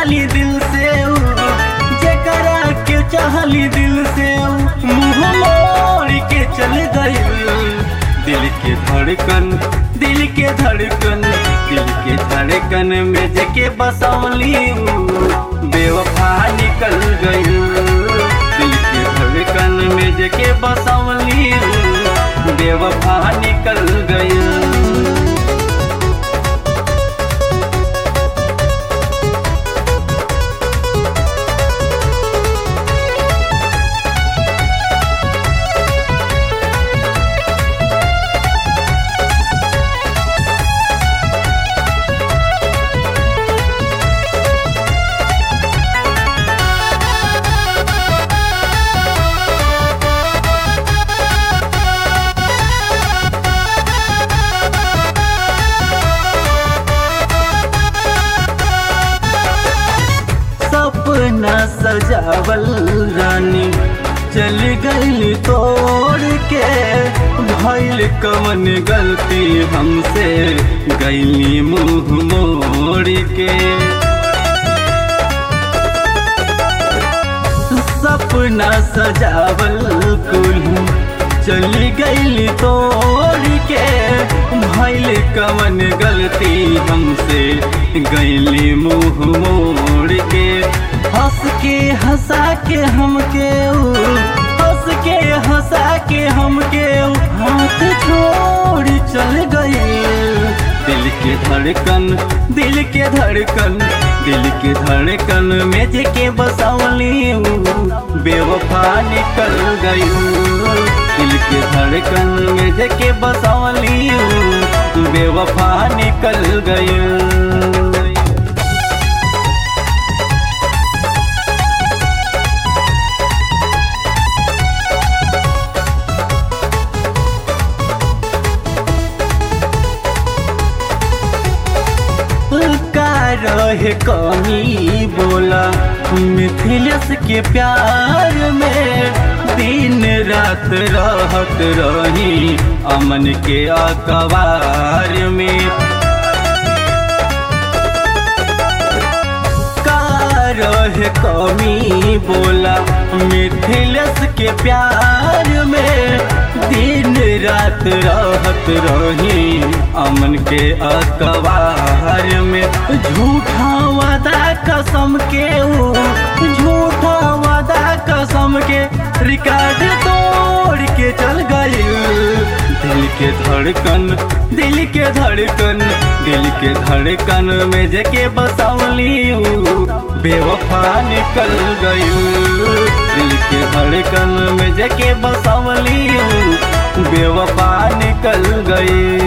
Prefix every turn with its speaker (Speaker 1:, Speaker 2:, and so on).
Speaker 1: चाहली दिल से ऊ, जेकरा के चाहली दिल से ऊ, मुंह मोड़ के चल गई दिल के धड़कन दिल के धड़कन दिल के धड़कन में जके बसौली ऊ, बेवफा निकल गई दिल के धड़कन में जके बसौली ऊ, बेवफा निकल गई सपना सजावल रानी चल गई तोड़ के भइल कमन गलती हमसे गईली मुंह मोड़ के सपना सजावल कुल चली गई तोड़ के भइल कमन गलती हमसे गईली मुंह मोड़ के हंस के हंसा के हमके ऊ, हंस के हंसा के हमके ऊ, हाथ छोड़ चल गई दिल के धड़कन दिल के धड़कन दिल के धड़कन में जेके बसौली ऊ, बेवफा निकल गई दिल के धड़कन में जेके बसौली ऊ, बेवफा निकल गई का रहे कमी बोला मिथिलेश के प्यार में दिन रात रहत रही अमन के अखबार में का रहे कमी बोला मिथिलेश के प्यार में दिन रात रहत रही अमन के अखबार में झूठा वादा कसम के ऊ, झूठा वादा कसम के रिकॉर्ड तोड़ के चल गई दिल के धड़कन दिल के धड़कन दिल के धड़कन में जके बसौली ऊ, बेवफा निकल गई दिल के धड़कन में जके बसौली ऊ, बेवफा निकल गई